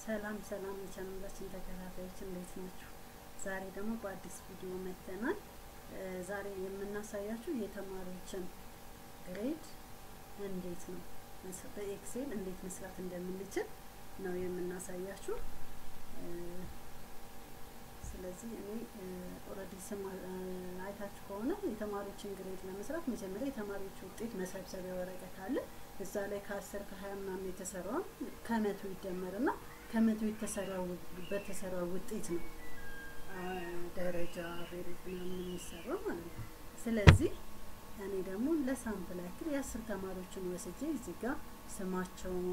ሰላም ሰላም የቻናላችን ተከታታዮች እንዴት ናችሁ? ዛሬ ደግሞ በአዲስ ቪዲዮ መጥተናል። ዛሬ የምናሳያችሁ የተማሪዎችን ግሬድ እንዴት ነው በኤክሴል እንዴት መስራት እንደምንችል ነው የምናሳያችሁ። ስለዚህ እኔ ኦልሬዲ ስም አይታችሁ ከሆነ የተማሪዎችን ግሬድ ለመስራት መጀመሪያ የተማሪዎች ውጤት መሰብሰቢያ ወረቀት አለ። እዛ ላይ ከአስር ከሀያ ምናምን የተሰራውን ከመቶ ይደመርና ከመቶ የተሰራው በተሰራው ውጤት ነው ደረጃ ሬት ምናምን የሚሰራው ማለት ነው። ስለዚህ እኔ ደግሞ ለሳምፕል ያክል የአስር ተማሪዎችን ወስጄ እዚህ ጋር ስማቸውን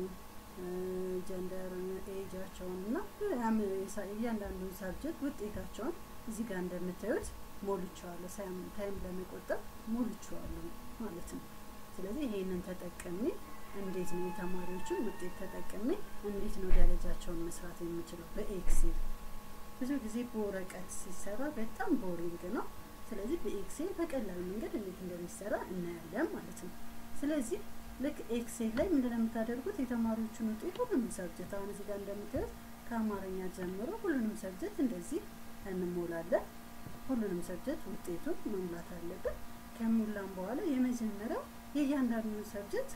ጀንደር ኤጃቸውን እና እያንዳንዱን ሳብጀክት ውጤታቸውን እዚህ ጋር እንደምታዩት ሞልቼዋለሁ። ታይም ለመቆጠብ ሞልቼዋለሁ ማለት ነው። ስለዚህ ይሄንን ተጠቅሜ እንዴት ነው የተማሪዎችን ውጤት ተጠቅሜ እንዴት ነው ደረጃቸውን መስራት የሚችለው በኤክሴል። ብዙ ጊዜ በወረቀት ሲሰራ በጣም ቦሪንግ ነው። ስለዚህ በኤክሴል በቀላል መንገድ እንዴት እንደሚሰራ እናያለን ማለት ነው። ስለዚህ ልክ ኤክሴል ላይ ምንድነው የምታደርጉት? የተማሪዎችን ውጤት ሁሉንም ሰብጀክት አሁን እዚህ ጋር እንደምታዩት ከአማርኛ ጀምሮ ሁሉንም ሰብጀክት እንደዚህ እንሞላለን። ሁሉንም ሰብጀክት ውጤቱን መሙላት አለብን። ከሞላን በኋላ የመጀመሪያው የእያንዳንዱን ሰብጀክት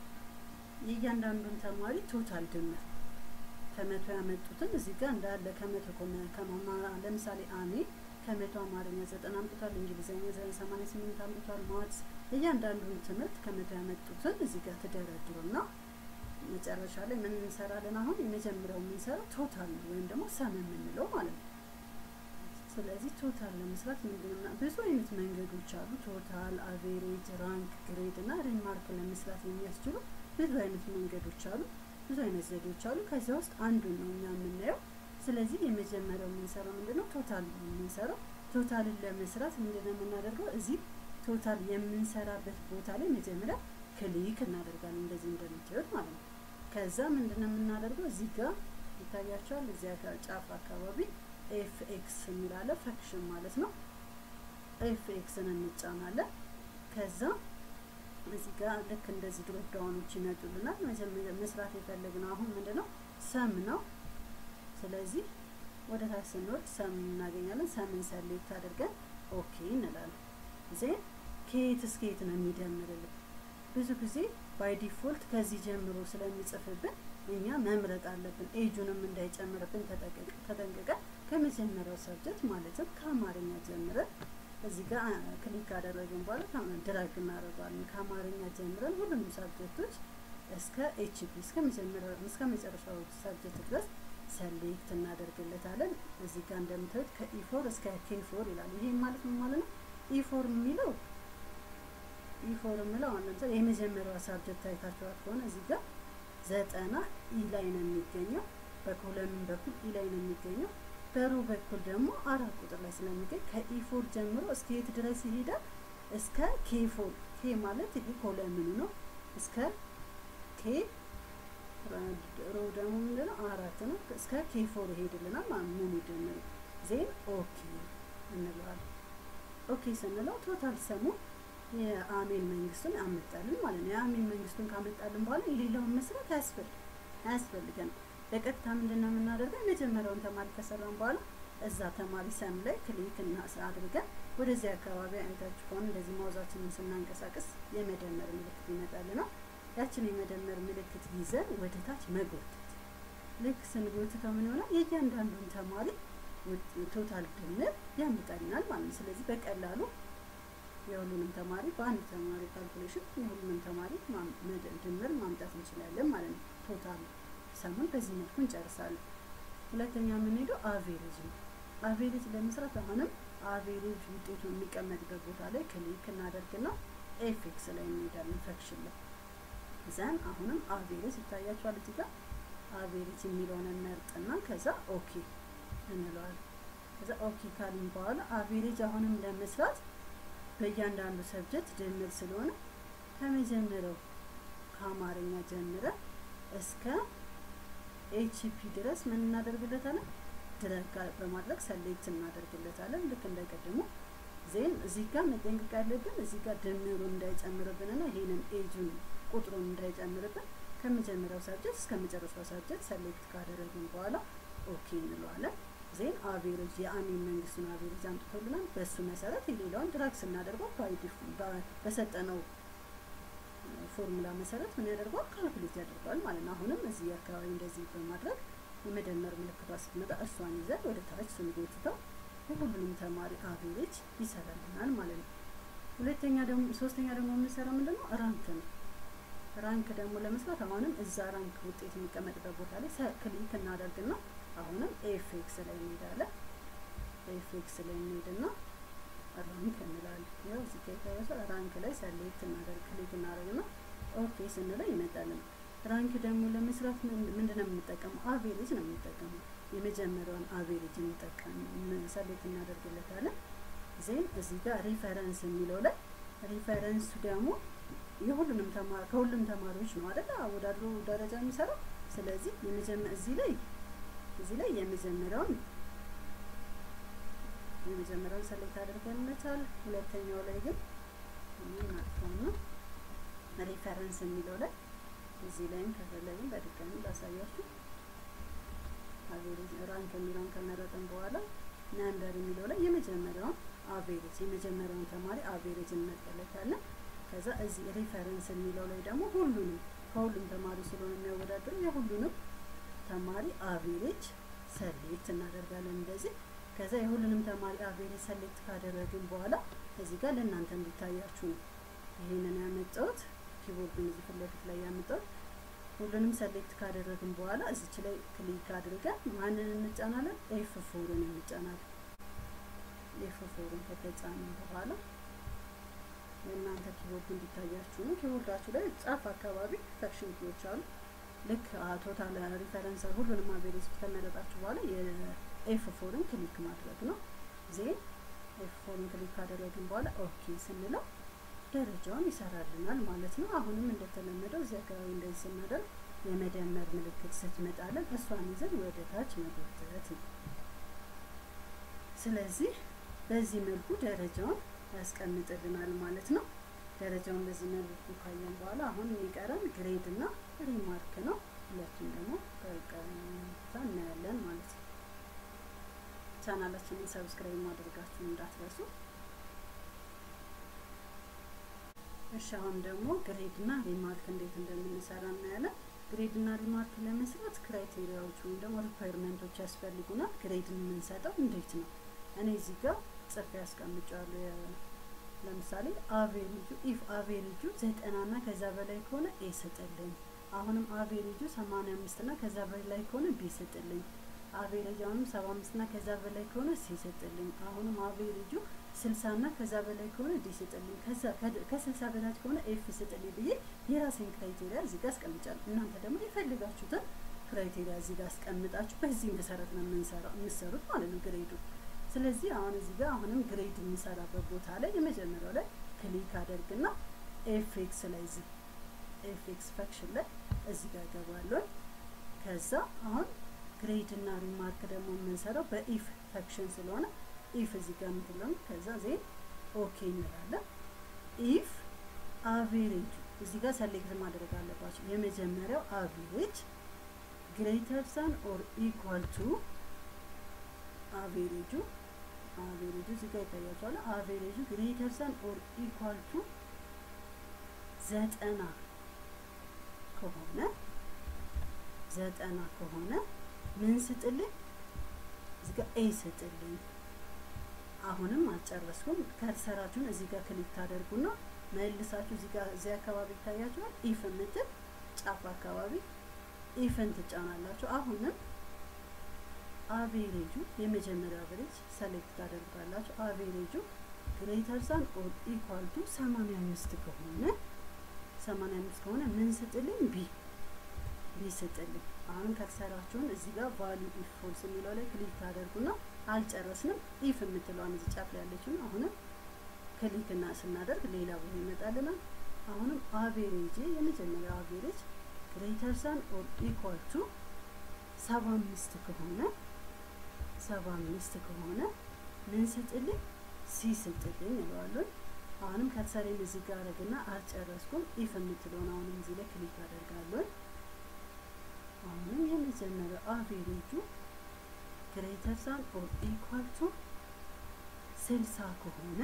የእያንዳንዱን ተማሪ ቶታል ድምር ከመቶ ያመጡትን እዚህ ጋር እንዳለ ከመቶ ለምሳሌ አሜ ከመቶ አማርኛ ዘጠና አምጥቷል፣ እንግሊዝኛ ሰማንያ ስምንት አምጥቷል፣ ማትስ እያንዳንዱን ትምህርት ከመቶ ያመጡትን እዚህ ጋር ትደረድሩና መጨረሻ ላይ ምን እንሰራለን? አሁን የመጀመሪያው የምንሰራው ቶታል ነው ወይም ደግሞ ሰም የምንለው ማለት ነው። ስለዚህ ቶታል ለመስራት ምንድነው ብዙ አይነት መንገዶች አሉ። ቶታል፣ አቬሬጅ፣ ራንክ፣ ግሬድ እና ሪማርክ ለመስራት የሚያስችሉ ብዙ አይነት መንገዶች አሉ። ብዙ አይነት ዘዴዎች አሉ። ከዚያ ውስጥ አንዱን ነው እኛ የምናየው። ስለዚህ የመጀመሪያው የምንሰራው ምንድነው ቶታል ነው የምንሰራው። ቶታልን ለመስራት ምንድነው የምናደርገው? እዚህ ቶታል የምንሰራበት ቦታ ላይ መጀመሪያ ክሊክ እናደርጋለን እንደዚህ እንደምታዩት ማለት ነው። ከዛ ምንድነው የምናደርገው? እዚህ ጋር ይታያቸዋል። እዚያ ጫፍ አካባቢ ኤፍ ኤክስ የሚላለ ፈክሽን ማለት ነው። ኤፍ ኤክስን እንጫናለን። ከዛ እዚህ ጋር ልክ እንደዚህ ድሮፕ ዳውኖች ይመጡልናል። መጀመሪያ መስራት የፈለግነው አሁን ምንድነው ሰም ነው። ስለዚህ ወደ ታች ስንወርድ ሰም እናገኛለን። ሰምን ሰሌክት አድርገን ኦኬ እንላለን። ዜን ከየት እስከ የት ነው የሚደምርልን? ብዙ ጊዜ ባይ ዲፎልት ከዚህ ጀምሮ ስለሚጽፍብን እኛ መምረጥ አለብን። ኤጁንም እንዳይጨምርብን ተጠንቅቀን ከመጀመሪያው ሰብጀክት ማለትም ከአማርኛ ጀምረን እዚህ ጋር ክሊክ ካደረግን በኋላ ድራግ እናደርገዋለን። ከአማርኛ ጀምረን ሁሉንም ሳብጀክቶች እስከ ኤችፒ እስከ መጀመሪያው እስከ መጨረሻው ሳብጀክት ድረስ ሰሌክት እናደርግለታለን። እዚህ ጋር እንደምታዩት ከኢፎር እስከ ኬፎር ይላል። ይሄ ማለት ምን ማለት ነው? ኢፎር የሚለው ኢፎር የሚለው አሁን ለምሳሌ የመጀመሪያዋ ሳብጀክት አይታችኋት ከሆነ እዚህ ጋር ዘጠና ኢ ላይ ነው የሚገኘው። በኮለምን በኩል ኢ ላይ ነው የሚገኘው። በሮ በኩል ደግሞ አራት ቁጥር ላይ ስለሚገኝ ከኢፎር ጀምሮ እስከ የት ድረስ ይሄዳል? እስከ ኬፎር። ኬ ማለት ይሄ ኮለምኑ ነው። እስከ ኬ ሮ ደግሞ ምንድነው አራት ነው። እስከ ኬፎር ይሄድልናል ማለት ምን ይደምሩ ዜን ኦኬ እንለዋለን። ኦኬ ስንለው ቶታል ሰሙ የአሜን መንግስቱን አመጣልን ማለት ነው። የአሜን መንግስቱን ካመጣልን በኋላ የሌላውን መስራት አያስፈልግ አያስፈልገንም። በቀጥታ ምንድን ነው የምናደርገው? የመጀመሪያውን ተማሪ ከሰራን በኋላ እዛ ተማሪ ሰም ላይ ክሊክ አድርገን ወደዚህ አካባቢ አይታችሁ ከሆነ እንደዚህ ማውዛችንን ስናንቀሳቀስ የመደመር ምልክት ይመጣልናል። ያችን የመደመር ምልክት ይዘን ወደ ታች መጎተት። ልክ ስንጎትተው ምን ይሆናል? የእያንዳንዱን ተማሪ ቶታል ድምር ያመጣልናል ማለት ነው። ስለዚህ በቀላሉ የሁሉንም ተማሪ በአንድ ተማሪ ካልኩሌሽን የሁሉንም ተማሪ ድምር ማምጣት እንችላለን ማለት ነው። ቶታል ሰሙን በዚህ መልኩ እንጨርሳለን። ሁለተኛ የምንሄደው አቬሬጅ ነው። አቬሬጅ ለመስራት አሁንም አቬሬጅ ውጤቱ የሚቀመጥበት ቦታ ላይ ክሊክ እናደርግና ኤፌክስ ላይ እንሄዳለን ፈክሽን ላይ ዘን አሁንም አቬሬጅ ይታያችኋል እዚህ ጋር አቬሬጅ የሚለውን እንመርጥና ከዛ ኦኬ እንለዋለን። ከዛ ኦኬ ካልን በኋላ አቬሬጅ አሁንም ለመስራት በእያንዳንዱ ሰብጀክት ድምር ስለሆነ ከመጀመሪያው ከአማርኛ ጀምረን እስከ ኤችፒ ድረስ ምን እናደርግለታለን? ድረግ በማድረግ ሰሌክት እናደርግለታለን። ልክ እንደቀድሞ ዜን እዚህ ጋር መጠንቀቅ ያለብን እዚህ ጋር ድምሩን እንዳይጨምርብንና ይሄንን ኤጁን ቁጥሩን እንዳይጨምርብን ከመጀመሪያው ሳብጀክት እስከ መጨረሻው ሳብጀክት ሰሌክት ካደረግን በኋላ ኦኬ እንለዋለን። ዜን አቬሬጅ የአሚን መንግስቱን አቬሬጅ አምጥቶልናል። በእሱ መሰረት የሌላውን ድራግ ስናደርገው በሰጠነው ፎርሙላ መሰረት ምን ያደርገዋል? ካልኩሌት ያደርገዋል ማለት ነው። አሁንም እዚህ አካባቢ እንደዚህ በማድረግ የመደመር ምልክቷ ስትመጣ እሷን ይዘን ወደ ታች ስንጎትተው የሁሉንም ተማሪ አቬሬጅ ይሰራልናል ማለት ነው። ሁለተኛ ደግሞ ሶስተኛ ደግሞ የምንሰራው ምንድነው? ራንክ ነው። ራንክ ደግሞ ለመስራት አሁንም እዛ ራንክ ውጤት የሚቀመጥበት ቦታ ላይ ክሊክ እናደርግና አሁንም ኤፍኤክስ ላይ እንሄዳለን። ኤፍኤክስ ላይ እንሄድና ራንክ እንላለን። ያው እዚህ ጋር የታየው ራንክ ላይ ሰሌክት እናደርግ ክሊክ እናደርግና ኦኬ ስንለው ይመጣልን። ራንክ ደግሞ ለመስራት ምንድነው የምንጠቀመው? አቬሬጅ ነው የምንጠቀመው። የመጀመሪያውን አቬሬጅ እንጠቀም ሰሌክት እናደርግለታለን። ዜን እዚህ ጋር ሪፈረንስ የሚለው ላይ ሪፈረንሱ ደግሞ የሁሉንም ተማሪ ከሁሉም ተማሪዎች ነው አይደል አወዳድሮ ደረጃ የሚሰራው። ስለዚህ የመጀመሪያ እዚህ ላይ እዚህ ላይ የመጀመሪያውን የመጀመሪያውን ሰሌክት አድርገን መቻል። ሁለተኛው ላይ ግን እናጥፋውና ሪፈረንስ የሚለው ላይ እዚህ ላይም ከፈለግን በድጋሚ ላሳያችሁ። አቬሬጅ ራንክ የሚለውን ከመረጥን በኋላ ነምበር የሚለው ላይ የመጀመሪያውን አቬሬጅ የመጀመሪያውን ተማሪ አቬሬጅ እንመርጥለታለን። ከዛ እዚህ ሪፈረንስ የሚለው ላይ ደግሞ ሁሉንም ከሁሉም ተማሪ ስለሆነ የሚያወዳድሩ የሁሉንም ተማሪ አቬሬጅ ሰሌክት እናደርጋለን እንደዚህ። ከዛ የሁሉንም ተማሪ አቬሬጅ ሰሌክት ካደረግን በኋላ እዚህ ጋር ለእናንተ እንዲታያችሁ ነው ይህንን ያመጣሁት ኪቦርዱን እዚህ ፊት ለፊት ላይ ያመጣሁት። ሁሉንም ሰሌክት ካደረግን በኋላ እዚች ላይ ክሊክ አድርገን ማንን እንጫናለን? ኤፍ ፎርን እንጫናለን። ኤፍ ፎርን ከተጫንን በኋላ የእናንተ ኪቦርድ እንዲታያችሁ ነው። ኪቦርዳችሁ ላይ ጫፍ አካባቢ ፈክሽን ኪዎች አሉ። ልክ ቶታል ሪፈረንስ ሁሉንም አቬሬጅ ከመረጣችሁ በኋላ የኤፍ ፎርን ክሊክ ማድረግ ነው። ዜን ኤፍ ፎርን ክሊክ ካደረግን በኋላ ኦኬ ስንለው ደረጃውን ይሰራልናል ማለት ነው። አሁንም እንደተለመደው እዚህ አካባቢ እንደዚህ ስናደርግ የመደመር ምልክት ስትመጣለን እሷን ይዘን ወደ ታች መጎተት ነው። ስለዚህ በዚህ መልኩ ደረጃውን ያስቀምጥልናል ማለት ነው። ደረጃውን በዚህ መልኩ ካየን በኋላ አሁን የሚቀረን ግሬድ እና ሪማርክ ነው። ሁለቱም ደግሞ በቀጥታ እናያለን ማለት ነው። ቻናላችንን ሰብስክራይብ ማድረጋችሁን እንዳትረሱ። እሺ አሁን ደግሞ ግሬድ እና ሪማርክ እንዴት እንደምንሰራ እናያለን። ግሬድ እና ሪማርክ ለመስራት ክራይቴሪያዎች ወይም ደግሞ ሪኳየርመንቶች ያስፈልጉናል። ግሬድን የምንሰጠው እንዴት ነው? እኔ እዚህ ጋር ጽፌ ያስቀምጫለሁ። ለምሳሌ አቬሬጁ ኢፍ አቬሬጁ ዘጠና እና ከዛ በላይ ከሆነ ኤ ስጥልኝ። አሁንም አቬሬጁ ሰማንያ አምስት እና ከዛ በላይ ከሆነ ቢ ስጥልኝ። አቬሬጅ አሁንም ሰባ አምስት እና ከዛ በላይ ከሆነ ሲ ስጥልኝ። አሁንም አቬሬጁ ስልሳ እና ከዛ በላይ ከሆነ ዲ ስጥልኝ። ከዛ ከስልሳ በታች ከሆነ ኤፍ ስጥልኝ ብዬ የራሴን ክራይቴሪያ እዚህ ጋር አስቀምጫለሁ። እናንተ ደግሞ የፈልጋችሁትን ክራይቴሪያ እዚህ ጋር አስቀምጣችሁ በዚህ መሰረት ነው የምንሰራው የምትሰሩት ማለት ነው ግሬዱ። ስለዚህ አሁን እዚህ ጋር አሁንም ግሬድ የምንሰራበት ቦታ ላይ የመጀመሪያው ላይ ክሊክ አደርግና ኤፍኤክስ ላይ እዚህ ኤፍኤክስ ፈክሽን ላይ እዚህ ጋር ገባለሁ። ከዛ አሁን ግሬድ እና ሪማርክ ደግሞ የምንሰራው በኢፍ ፈክሽን ስለሆነ ኢፍ እዚህ ጋር የምትለው ከዛ ዜን ኦኬ እንላለን። ኢፍ አቬሬጅ እዚህ ጋር ሰሌክት ማድረግ አለባቸው። የመጀመሪያው አቬሬጅ ግሬተር ዛን ኦር ኢኳል ቱ አቬሬጁ አቬሬጁ እዚህ ጋር ይታያቸዋል። አቬሬጁ ግሬተር ዛን ኦር ኢኳል ቱ ዘጠና ከሆነ ዘጠና ከሆነ ምን ስጥልኝ? እዚህ ጋር ኤ ስጥልኝ። አሁንም አልጨረስኩም። ከርሰራችሁን እዚህ ጋር ክሊክ ታደርጉና መልሳችሁ እዚህ ጋር እዚህ አካባቢ ይታያችኋል። ኢፍ የምትል ጫፍ አካባቢ ኢፍን ትጫናላችሁ። አሁንም አቬሬጁ የመጀመሪያ አቬሬጅ ሰሌክት ታደርጋላችሁ። አቬሬጁ ግሬተር ዛን ኦር ኢኳል ቱ ሰማንያ አምስት ከሆነ ሰማንያ አምስት ከሆነ ምን ስጥልኝ? ቢ ቢ ስጥልኝ። አሁን ከርሰራችሁን እዚህ ጋር ቫሊዩ ኢፍ ፎልስ የሚለው ላይ ክሊክ ታደርጉና አልጨረስንም። ኢፍ የምትለዋን እዚህ ጫፍ ላይ ያለችውን አሁንም ክሊክ እና ስናደርግ ሌላ ቦታ ይመጣልናል። አሁንም አቬሬጅ የመጀመሪያው አቬሬጅ ግሬተር ዛን ኦር ኢኳል ቱ ሰባ አምስት ከሆነ ሰባ አምስት ከሆነ ምን ስጥልኝ? ሲ ስጥልኝ እለዋለሁ። አሁንም ከርሰሬን እዚህ ጋር አደርግና አልጨረስኩም። ኢፍ የምትለውን አሁንም እዚህ ላይ ክሊክ አደርጋለሁ። አሁንም የመጀመሪያው አቬሬጁ ግሬተር ዛን ኦር ኢኳል ቱ ስልሳ ከሆነ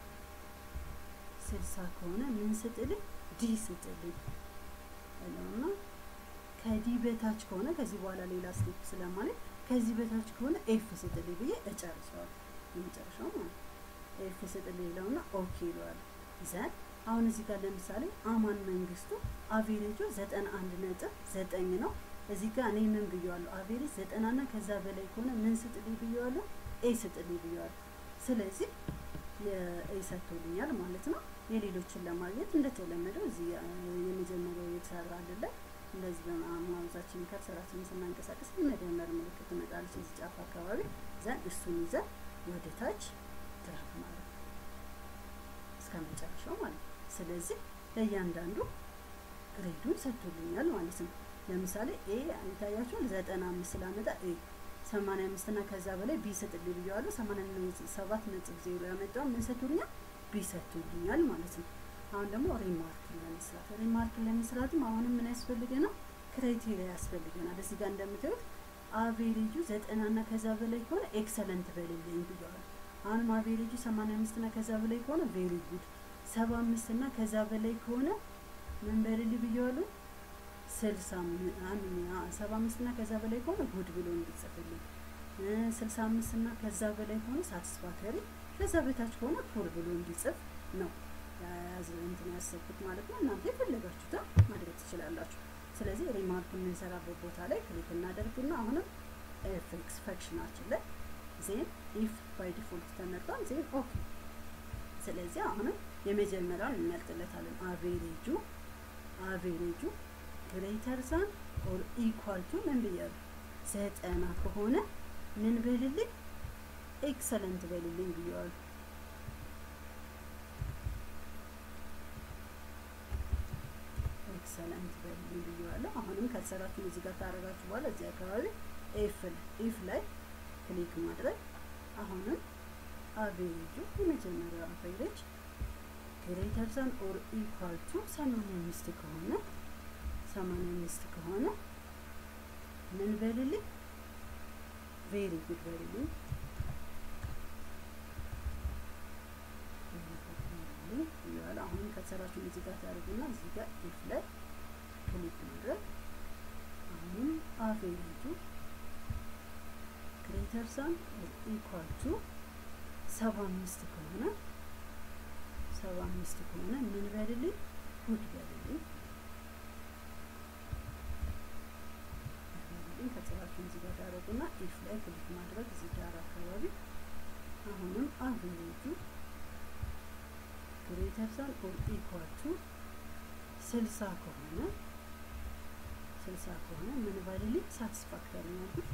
ስልሳ ከሆነ ምን ስጥልኝ ዲ ስጥልኝ እለውና ከዲ በታች ከሆነ ከዚህ በኋላ ሌላ ስቴፕ ስለማለት ከዚህ በታች ከሆነ ኤፍ ስጥልኝ ብዬ እጨርሰዋል። የመጨረሻው ማለት ኤፍ ስጥልኝ ይለውና ኦኬ ይለዋል። ዘን አሁን እዚህ ጋር ለምሳሌ አማን መንግስቱ አቬሬጁ ዘጠና አንድ ነጥብ ዘጠኝ ነው። እዚህ ጋር እኔ ምን ብየዋለሁ? አቬሬጅ ዘጠና እና ከዛ በላይ ከሆነ ምን ስጥልኝ ብየዋለሁ? ኤ ስጥልኝ ብየዋለሁ። ስለዚህ የኤ ሰጥቶልኛል ማለት ነው። የሌሎችን ለማግኘት እንደተለመደው እዚህ የመጀመሪያው የተሰራ አይደለ እንደዚህ በማውዛችን ከርሰራችንን ስናንቀሳቀስ የመደመር ምልክት ትመጣለች እዚህ ጫፍ አካባቢ ዘን እሱን ይዘን ወደ ታች ድራግ ማለት ነው እስከ መጨረሻው ማለት ነው። ስለዚህ ለእያንዳንዱ ግሬዱን ሰጥቶልኛል ማለት ነው። ለምሳሌ ኤ ይታያችኋል ዘጠና አምስት ስላመጣ ኤ ሰማንያ አምስት እና ከዛ በላይ ቢ ሰጥልኝ ብየዋለሁ። ሰማንያ ሰባት ነጥብ ዜሮ ያመጣው ምን ሰጥቶልኛል? ቢ ሰጥቶልኛል ማለት ነው። አሁን ደግሞ ሪማርክ ለመስራት ሪማርክ ለመስራትም አሁንም ምን ያስፈልገናል? ክራይቴሪያ ያስፈልገናል። እዚህ ጋር እንደምታዩት አቬሬጁ ዘጠና እና ከዛ በላይ ከሆነ ኤክሰለንት በልልኝ ብየዋለሁ። አሁንም አቬሬጁ ሰማንያ አምስት እና ከዛ በላይ ከሆነ ቬሪ ጉድ፣ ሰባ አምስት እና ከዛ በላይ ከሆነ ምን በልልኝ ብየዋለሁ ስልሳ ሰባ አምስት እና ከዛ በላይ ከሆነ ጉድ ብሎ እንዲጽፍልኝ፣ ስልሳ አምስት እና ከዛ በላይ ከሆነ ሳቲስፋክተሪ፣ ከዛ በታች ከሆነ ፑር ብሎ እንዲጽፍ ነው ያዝ እንትን ያሰብኩት ማለት ነው። እናንተ የፈለጋችሁትን ማድረግ ትችላላችሁ። ስለዚህ ሪማርክ የምንሰራበት ቦታ ላይ ክሊክ እናደርግና አሁንም ኤፍኤክስ ፈክሽናችን ላይ ዜን ኢፍ ባይ ዲፎልት ተመርጧል። ዜን ኦኬ። ስለዚህ አሁንም የመጀመሪያውን እንመርጥለታለን። አቬሬጁ አቬሬጁ ግሬተር ዛን ኦር ኢኳል ቱ ምን ብያለሁ? ዘጠና ከሆነ ምን በልልኝ? ኤክሰለንት በልልኝ ብየዋለሁ። ኤክሰለንት በልልኝ ብየዋለሁ። አሁንም ከተሰራችሁ እዚህ ጋር ካረጋችሁ በኋላ እዚህ አካባቢ ኤፍ ኢፍ ላይ ክሊክ ማድረግ አሁንም አቬሬጁ የመጀመሪያው አቬሬጅ ግሬተር ዛን ኦር ኢኳል ቱ ሰማንያ አምስት ከሆነ ሰማንያ አምስት ከሆነ ምን በልልኝ? ቬሪ ጉድ በልልኝ። ይላል አሁንም ከተሰራችሁ እዚህ ጋር ታደርጉና እዚህ ጋር ኢፍ ላይ ክሊክ ማድረግ አሁንም አቬሬጁ ግሬተር ዛን ኦር ኢኳል ቱ ሰባ አምስት ከሆነ ሰባ አምስት ከሆነ ምን በልልኝ? ጉድ በልልኝ። ከስራችሁን እዚህ ጋር ታደርጉና ኢፍ ላይ ክሊክ ማድረግ እዚህ ዳር አካባቢ አሁንም አቬሬጁ ግሬተር ዛን ኦር ኢኳል ቱ ስልሳ ከሆነ ስልሳ ከሆነ ምን ባልልኝ ሳቲስፋክተሪ ነው ያልኩት።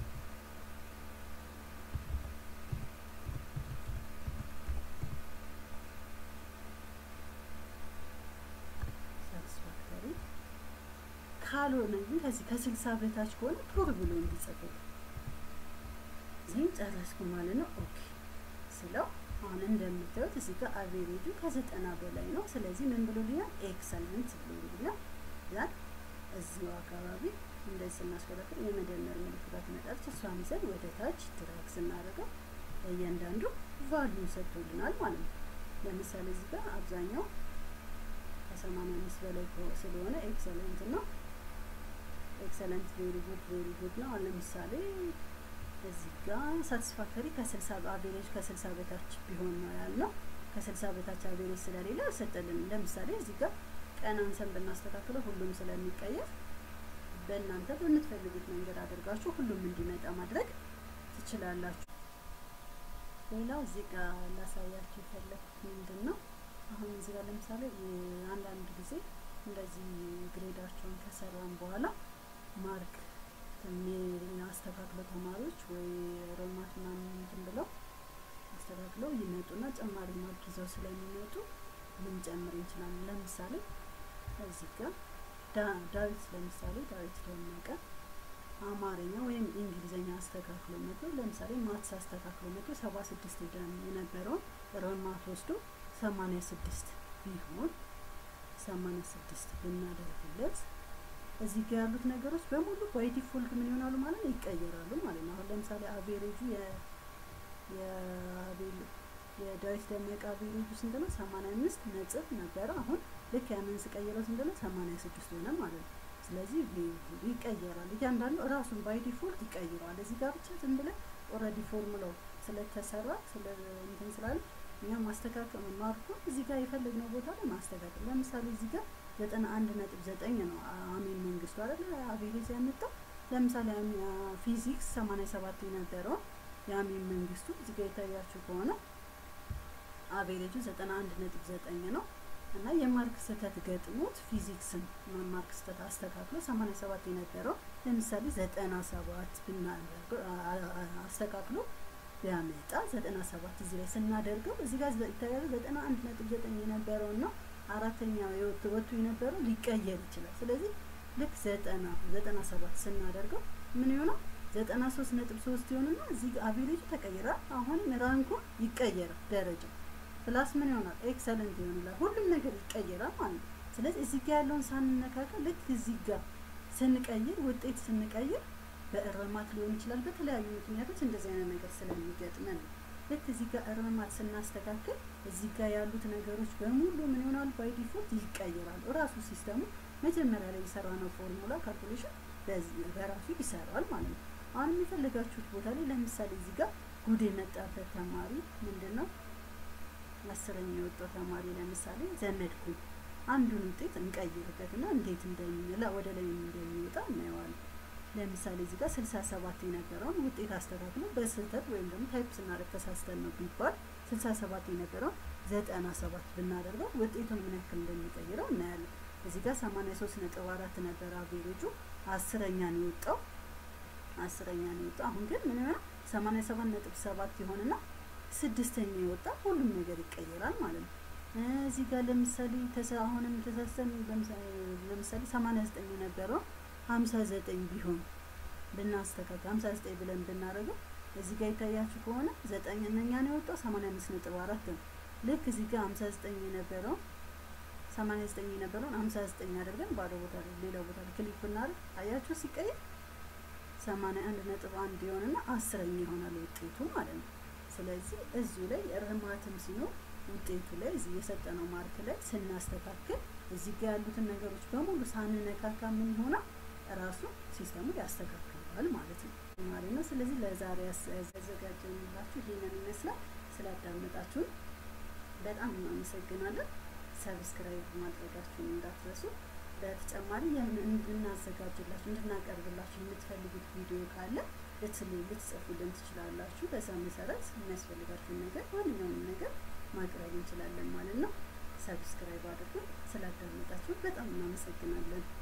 ሳቲስፋክተሪ ካልሆነ ግን ከዚህ ከስልሳ በታች ከሆነ ፑር ብሎ እንዲጽፍል እዚህም ጨረስኩ ማለት ነው። ኦኬ ስለው አሁን እንደምታዩት እዚህ ጋር አቬሬጁ ከዘጠና በላይ ነው። ስለዚህ ምን ብሎልኛል? ኤክሰለንት ብሎልኛል። ያን እዚሁ አካባቢ እንደዚህ ስናስከለክል የመደመር ምልክቷ ትመጣለች። እሷን ይዘን ወደ ታች ድራግ ስናደርገው እያንዳንዱ ቫልዩ ሰጥቶልናል ማለት ነው። ለምሳሌ እዚህ ጋር አብዛኛው ከሰማንያ አምስት በላይ ስለሆነ ኤክሰለንት ነው። ኤክሰለንት ቬሪ ጉድ ቬሪ ጉድ ነው። ለምሳሌ እዚህ ጋር ሳቲስፋክተሪ ከስልሳ አቬሬጅ ከስልሳ በታች ቢሆን ነው ያልነው። ከስልሳ በታች አቬሬጅ ስለሌለ አልሰጠልንም። ለምሳሌ እዚህ ጋር ቀን አንሰን ብናስተካክለው ሁሉም ስለሚቀየር በእናንተ በምትፈልጉት መንገድ አድርጋችሁ ሁሉም እንዲመጣ ማድረግ ትችላላችሁ። ሌላው እዚህ ጋር ላሳያችሁ የፈለኩት ምንድን ነው አሁን እዚህ ጋር ለምሳሌ አንዳንድ ጊዜ እንደዚህ ግሬዳቸውን ከሰራን በኋላ ማርክ አስተካክለው ተማሪዎች ወይ ሮማት ምናምን እንትን ብለው አስተካክለው ይመጡና ጨማሪ ማርክ ይዘው ስለሚመጡ ልንጨምር እንችላለን። ለምሳሌ እዚህ ጋር ዳዊት ለምሳሌ ዳዊት ደመቀ አማርኛ ወይም እንግሊዝኛ አስተካክሎ መቶ ለምሳሌ ማትስ አስተካክሎ መቶ ሰባ ስድስት የነበረውን ሮማት ወስዶ ሰማኒያ ስድስት ቢሆን ሰማኒያ ስድስት ብናደርግለት እዚህ ጋር ያሉት ነገሮች በሙሉ ባይ ዲፎልት ምን ይሆናሉ ማለት ነው ይቀየራሉ ማለት ነው። አሁን ለምሳሌ አቬሬጁ የአቤል የዳዊት ደመቀ አቬሬጁ ስንት ነው? ሰማንያ አምስት ነጥብ ነበረ። አሁን ልክ ያንን ስቀይረው ስንት ነው? ሰማንያ ስድስት ሆነ ማለት ነው። ስለዚህ ይቀየራል። እያንዳንዱ ራሱን ባይ ዲፎልት ይቀይረዋል። እዚህ ጋር ብቻ ዝም ብለን ኦልሬዲ ፎርሙላው ስለተሰራ ስለ እንትን ስላለ እኛ ማስተካከል ማርኩ እዚህ ጋር የፈለግነው ቦታ ላይ ማስተካከል። ለምሳሌ እዚህ ጋር ዘጠና አንድ ነጥብ ዘጠኝ ነው አሜን መንግስቱ አይደለ አቬሬጅ ያመጣው። ለምሳሌ ፊዚክስ ሰማንያ ሰባት የነበረውን የአሜን መንግስቱ እዚህ ጋር የታያችሁ ከሆነ አቬሬጁ ዘጠና አንድ ነጥብ ዘጠኝ ነው እና የማርክ ስህተት ገጥሞት ፊዚክስን ማርክ ስህተት አስተካክሎ ሰማንያ ሰባት የነበረው ለምሳሌ ዘጠና ሰባት ብናደርገው አስተካክሎ ቢያመጣ ዘጠና ሰባት እዚህ ላይ ስናደርገው እዚህ ጋር ይታያሉ ዘጠና አንድ ነጥብ ዘጠኝ የነበረው እና አራተኛ ወጥቶ የነበረው ሊቀየር ይችላል። ስለዚህ ልክ ዘጠና ዘጠና ሰባት ስናደርገው ምን ይሆናል? ዘጠና ሶስት ነጥብ ሶስት ይሆንና እዚህ አቬሬጁ ተቀይራል። አሁንም ራንኩ ይቀየራል ደረጃው ፕላስ ምን ይሆናል? ኤክሰለንት ይሆናል። ሁሉም ነገር ይቀየራል ማለት ነው። ስለዚህ እዚህ ጋር ያለውን ሳንነካከል ልክ እዚህ ጋር ስንቀይር ውጤት ስንቀይር በእርማት ሊሆን ይችላል። በተለያዩ ምክንያቶች እንደዚህ አይነት ነገር ስለሚገጥመን ነው። ልክ እዚህ ጋር እርማት ስናስተካክል እዚህ ጋር ያሉት ነገሮች በሙሉ ምን ይሆናል? ባይ ዲፎልት ይቀይራሉ። እራሱ ሲስተሙ መጀመሪያ ላይ የሰራነው ፎርሙላ ካልኩሌሽን በራሱ ይሰራል ማለት ነው። አሁን የሚፈልጋችሁት ቦታ ላይ ለምሳሌ እዚህ ጋር ጉድ የመጣበት ተማሪ ምንድን ነው አስረኛ የወጣው ተማሪ ለምሳሌ ዘመድኩኝ አንዱን ውጤት እንቀይርበት እና እንዴት እንደሚላ ወደ ላይ እንደሚወጣ እናየዋለን። ለምሳሌ እዚህ ጋር ስልሳ ሰባት የነበረውን ውጤት አስተካክሎ በስህተት ወይም ደግሞ ታይፕ ስናደርግ ተሳስተን ነው ቢባል ስልሳ ሰባት የነበረውን ዘጠና ሰባት ብናደርገው ውጤቱን ምን ያክል እንደሚቀይረው እናያለን። እዚህ ጋር ሰማንያ ሶስት ነጥብ አራት ነበረ አቬሬጁ አስረኛ ነው የወጣው አስረኛ ነው የወጣው። አሁን ግን ምን ይሆናል ሰማንያ ሰባት ነጥብ ሰባት ይሆንና ስድስተኛ የወጣ ሁሉም ነገር ይቀየራል ማለት ነው። እዚህ ጋር ለምሳሌ አሁንም ተሳሰን ለምሳሌ ሰማንያ ዘጠኝ የነበረው ሀምሳ ዘጠኝ ቢሆን ብናስተካከል ሀምሳ ዘጠኝ ብለን ብናደርገው እዚህ ጋር የታያችሁ ከሆነ ዘጠኝነኛ ነው የወጣው ሰማንያ አምስት ነጥብ አራት ነው። ልክ እዚህ ጋር ሀምሳ ዘጠኝ የነበረው ሰማንያ ዘጠኝ የነበረውን ሀምሳ ዘጠኝ አድርገን ባዶ ቦታ ላይ ሌላ ቦታ ላይ ክሊክ ብናደርግ አያችሁ ሲቀየር ሰማንያ አንድ ነጥብ አንድ የሆነና አስረኛ ይሆናል ውጤቱ ማለት ነው። ስለዚህ እዚሁ ላይ እርማትም ሲኖር ውጤቱ ላይ እዚህ የሰጠነው ማርክ ላይ ስናስተካክል እዚህ ጋር ያሉትን ነገሮች በሙሉ ሳንነካካ ምን ይሆናል ራሱ ሲስተሙ ያስተካክለዋል ማለት ነው ማለት ነው። ስለዚህ ለዛሬ ያዘጋጀንላችሁ ይሄንን ይመስላል። ስላዳመጣችሁን በጣም እናመሰግናለን። ሰብስክራይብ ማድረጋችሁን እንዳትረሱ። በተጨማሪ እናዘጋጅላችሁ እንድናቀርብላችሁ የምትፈልጉት ቪዲዮ ካለ ልትጽፉልን ትችላላችሁ። በዛ መሰረት የሚያስፈልጋችሁን ነገር ማንኛውንም ነገር ማቅረብ እንችላለን ማለት ነው። ሰብስክራይብ አድርጉ። ስላዳመጣችሁ በጣም እናመሰግናለን።